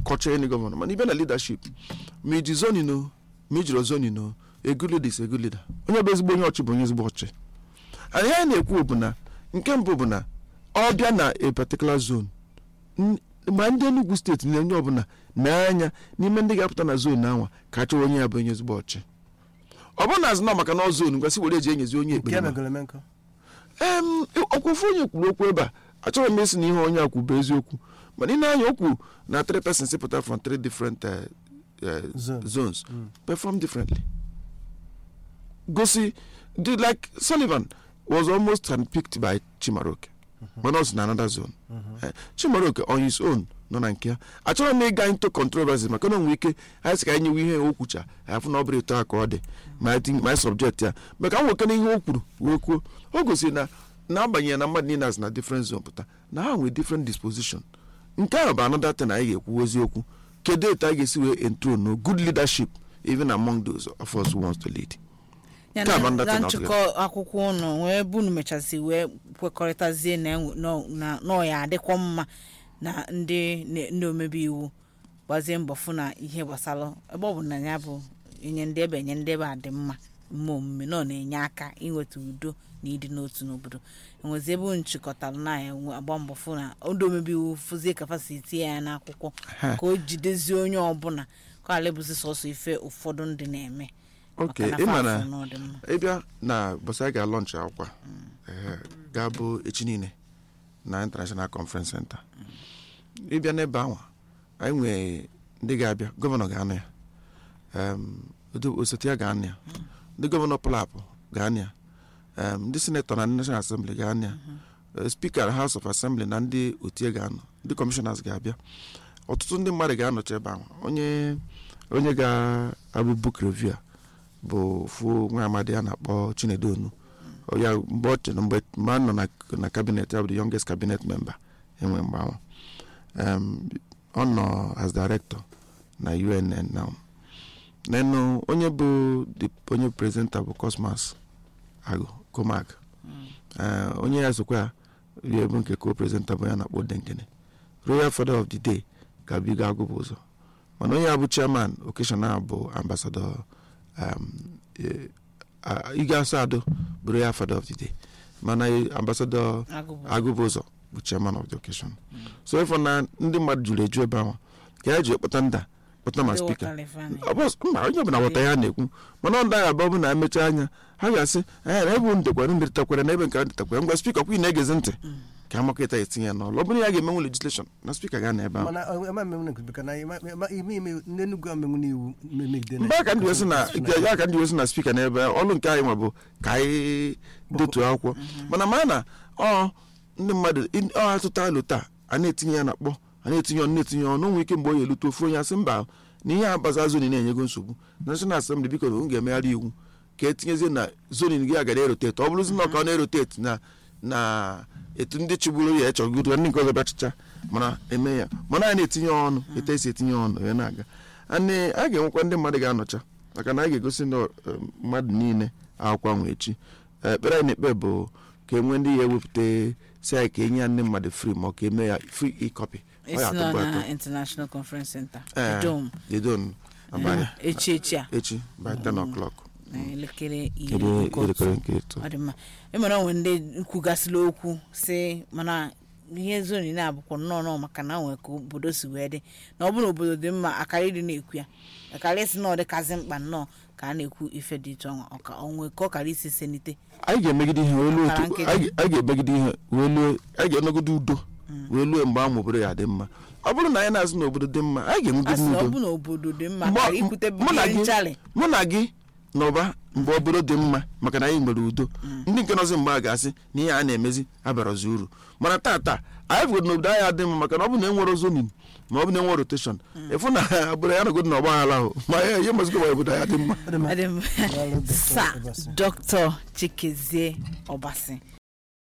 kọcha any gọvanọ mana ibe na leadership ma iji zonin o ma ijiri zonin o a good leader is a good leader onye bụ ezigbo onye ọchị bụ onye ezigbo ọchị anyị anyị na-ekwu bụ na nke mbụ bụ na ọ bịa na a particular zone n- ma ndị Enugu steeti na onye ọbụla na-anya n'ime ndị ga-apụta na zone anwa ka achọrọ onye ya bụ onye ezigbo ọchị ọ bụrụ na azụ na maka na ọ zone ngwasị were eji enyezi onye nke ekpere ma. megoro eme nkọ em ọkwụfụ onye kwuru okwu ebe a achọrọ m isi na ihe onye a kwuru bụ eziokwu mana ị na-anya okwu na three persons pụta from three different uh, uh, Zones. zones perform differently gosi the, like sullivan was almost handpicked by chimaroke mana ọ si na another zone Eh, chimaroke on his own nọ na nke ya achọrọ m ịga into controversy maka na onwe ike anyị sị ka anyị nyewe ihe o kwucha afụ na ọ bụrụ etu a ka ọ dị ma anyị think- ma anyị subject ya maka nwoke na ihe o kwuru wee kwuo o gosiri na n'agbanyeghị na mmadụ niile asị na different zone pụta na ha nwere different disposition nke ahụ bụ another thing anyị ga-ekwu eziokwu kedu etu anyị ga-esi wee enthrone no good leadership even among those of us who wants to lead ya Nke a bụ na ndị na atọ na nchịkọ akwụkwọ ụnụ wee bunu mechasị wee kwekọrịtazie na enwe- nọ- na nọ ya adịkwa mma na ndị na- ndị omebe iwu gbazie mbọ fụ na ihe gbasara ebe ọ bụ na ya bụ enye ndị ebe enye ndị ebe a dị mma mma omume nọ na-enye aka inweta udo na ịdị n'otu n'obodo enwezi ebe unu chịkọtara na ya enwe- agba mbọ fụ na ndị omebe iwu fụzie kapasiti ya n'akwụkwọ Ha. ka o jidezie onye ọbụla ka ala ebuzi sọsọ ife ụfọdụ ndị na-eme ok maka na ị ma fa na afụ na ọ dị mma. ịbịa na bọsị a ga-alọnchị akwụkwọ ehe, ga-abụ echi niile na international conference center ịbịa n'ebe ahụ anyị nwee ndị ga-abịa gọvanọ ga-anọ ya em, Odo- osote ya ga-anọ ya ndị gọvanọ plapụ ga-anọ ya em, ndị senetọ na ndị national assembly ga-anọ ya Eh, speaker house of assembly na ndị otie ga-anọ ndị commissioners ga-abịa ọtụtụ ndị mmadụ ga-anọchi ebe ahụ onye onye ga-abụ book review a bụ fu nwa amadi a na-akpọ chinedu onu Ọ ya mgbe ọ chere mgbe mgbe a nọ na, na cabinet ya bụ the youngest cabinet member enwe mgbe ahụ um, ọ nọ as director na UNN now nenu onye bụ the onye presenter bụ Cosmas Agụ Komag Eh, onye ya sokwa ya ya bụ nke co-presenter bụ ya na-akpọ Dengene royal father of the day ga-abịa agụ bụ ụzọ mana onye a bụ chairman occasional bụ ambassador um, eh, ah, Ige Asado bụ royal father of the day mana eh, ambassador Agụbụ. agụbụzọ bụ chairman of the occasion so ịfọ na ndị mmadụ jụrụ eju ebe ahụ ka ya ji kpọta nda kpọta ma Ndị spika ghọtara ife a na- ọ bụ mba onye ọbụla ghọta ya na-ekwu mana ọ ndaghị abụ bụ na emechaa anya ha ga-asị ee na ebe ndekwara ndetakwara na ebe nke a ndetakwara ngwa spika kwa ị na-egezi ntị ka amakịta etinye ya n'ọlụ ọ bụrụ ya ga-emenwu legislation na spika ga na ebe ahụ mana ọ- ema mmenwu na bika na ime ime ime ndị Enugu amenwu n'iwu megide mgbe aka ndị wesi na ya ka ndị wesi na spika n'ebe a, ọlụ nke anyị nwa bụ ka anyị detuo akwụkwọ mana ma na ọ ndị mmadụ in- ọ atụta alụ taa a na-etinye ya na kpọ a na-etinye ọnụ na-etinye ọnụ o nwere ike mgbe ọ ga-elute ofu onye asị mba na ihe abaza zonin na-enyego nsogbu national assembly biko na unu ga-emegharị iwu ka etinyezie na zonin gị agara eroteti ọ bụrụzi na ọ ka ọ na-eroteti na na etu ndị chigburu ya echọgodo ndị nke ọzọ bịachicha mana eme ya mana anyị na-etinye ọnụ etu esi etinye ọnụ ya na-aga Anyị a ga-enwekwa ndị mmadụ ga-anọcha maka na a ga-egosi ndị eh, mmadụ niile akwụkwọ ahụ echi Eh, ekpere anyị na-ekpe bụ ka e nwee ndị ya ewepụta si anyị ka enye ya ndị mmadụ free ma ọ ka eme ya free e-copy Ọ ya esi nọ atọgbu atọ. na international conference center Eh, dom the dome abalị echi echi a echi by 10 o'clock na elekere ebe iri nke otu. elekere nke ịtọ ọ dị mma emere onwe ndị kwugasịla okwu si mana ihe zoni na-abụkwa nnọọ nnọọ maka na nwere ka obodo si wee dị na ọ bụrụ na obodo dị mma akarị dị na-ekwu ya akarị si na ọ dịkazi mkpa nnọọ ka a na-ekwu ife dị iche ọnwa ọka onwe ka ọ kara isi senite anyị ga-emegide ihe wee luo Ọkara otu- nkịtị. anyị anyị ga-emegide ihe wee luo anyị ga-enọgide udo wee luo mgbe ahụ obodo ya dị mma ọ bụrụ na anyị na-azụ na obodo dị mma anyị a sị ga-enwegide na ọ udo bụ na obodo dị mma Mgbe- kara ikwute mụ na ihe gị- nchalị mụ na gị n'ụba mgbe obodo dị mma maka na anyị nwere udo ndị nke nọzi mgbe a ga-asị na ihe a na-emezi abarazi uru mana tata anyị fụrụ na obodo anyị adị mma maka na ọ bụ na enwere zonin ma ọ bụ na enwere rotation ịfụ na obodo ya nọgodo na ọgbaghara ahụ ma ya ihe mazikwa ma obodo anyị adị mma Ọ dị mma. Daalụ, Dr. sa Obasi. dr chikezie ọbasi